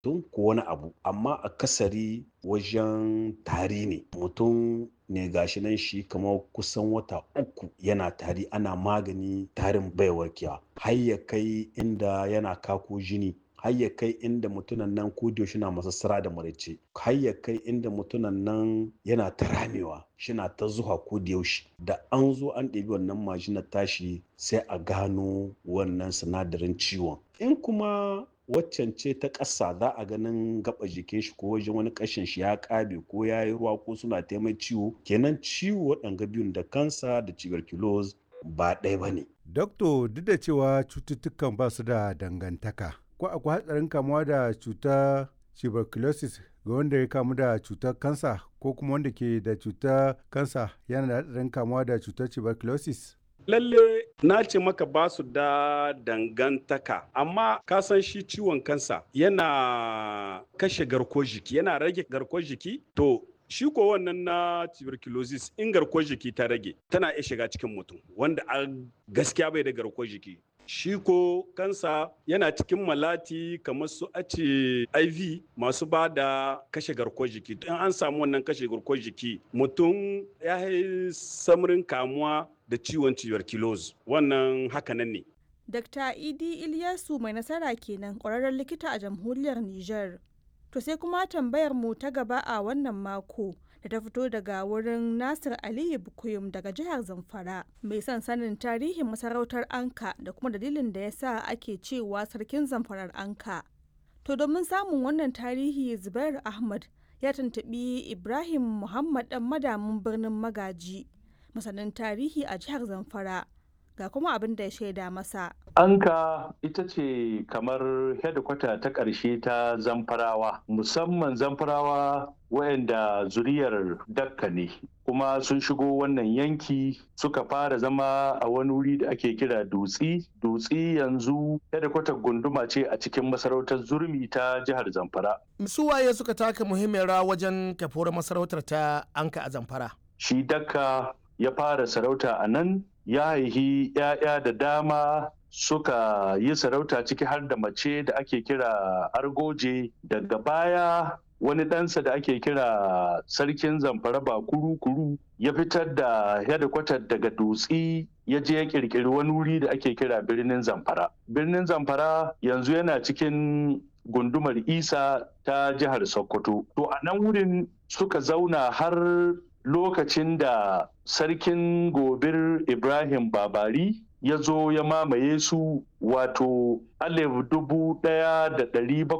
tun ko wani abu amma akasari wajen tari ne mutum ne gashi nan shi kamar kusan wata uku yana tari ana magani tarin bai warkewa har ya kai inda yana kako jini har ya kai inda mutunan nan ko na masassara da maraice har ya kai inda mutunan nan yana ta ramewa shina ta zuwa ko da yaushe da an zo an ɗebi wannan majinar tashi sai a gano wannan sinadarin ciwon in kuma waccan ce ta ƙasa za a ganin gaba jikin shi ko wajen wani ƙashin shi ya ƙabe ko ya yi ruwa ko suna taimai ciwo kenan ciwo waɗanga biyun da kansa da tuberculosis ba ɗaya ba ne. Dokto duk da cewa cututtukan ba su da dangantaka ko akwai hatsarin kamuwa da cutar tuberculosis ga wanda ya kamu da cutar kansa ko kuma wanda ke da cutar kansa yana da hatsarin kamuwa da cutar tuberculosis? lalle na ce maka ba su da dangantaka amma ka san shi ciwon kansa yana kashe garkuwar jiki yana rage garkuwar jiki to shi ko wannan na tuberculosis in garkuwar jiki ta rage tana iya shiga cikin mutum wanda a gaskiya bai da garkuwar jiki shi ko kansa yana cikin malati kamar su ace iv masu ba da kashe garkuwar jiki in an samu wannan kashe garkuwar jiki mutum ya yi samarin kamuwa da ciwon tuberculosis wannan hakanan ne Dr. Idi Ilyasu mai nasara kenan ƙwararren likita a jamhuriyar Nijar. To sai kuma tambayar mu ta gaba a wannan mako da ta fito daga wurin Nasir Aliyu Bukuyum daga jihar Zamfara mai son sanin tarihin masarautar Anka da kuma dalilin da ya sa ake cewa sarkin Zamfarar Anka. To domin samun wannan tarihi Zubair Ahmad ya tuntuɓi Ibrahim Muhammad ɗan madamin birnin Magaji masanin tarihi a jihar Zamfara. ga kuma abin da ya shaida masa. Anka ita ce kamar hedikwata ta ƙarshe ta zamfarawa, musamman zamfarawa wayanda zuriyar dakka ne. kuma sun shigo wannan yanki suka fara zama a wani wuri da ake kira dutsi dutsi yanzu hedikwatar gunduma ce a cikin masarautar zurmi ta jihar zamfara su waye suka taka muhimmiyar rawa wajen kafuwar masarautar ta anka a zamfara shi dakka ya fara sarauta a nan ya haihi 'ya'ya da dama suka yi sarauta ciki har da mace da ake kira argoje daga baya wani ɗansa da ake kira sarkin zamfara ba kuru-kuru ya fitar da hedikwatar daga dutsi ya je ya kirkiri wani wuri da ake kira birnin zamfara birnin zamfara yanzu yana cikin gundumar isa ta jihar sokoto to a nan wurin suka zauna har lokacin da sarkin gobir ibrahim babari ya zo ya mamaye su wato alif dubu ɗaya da ɗari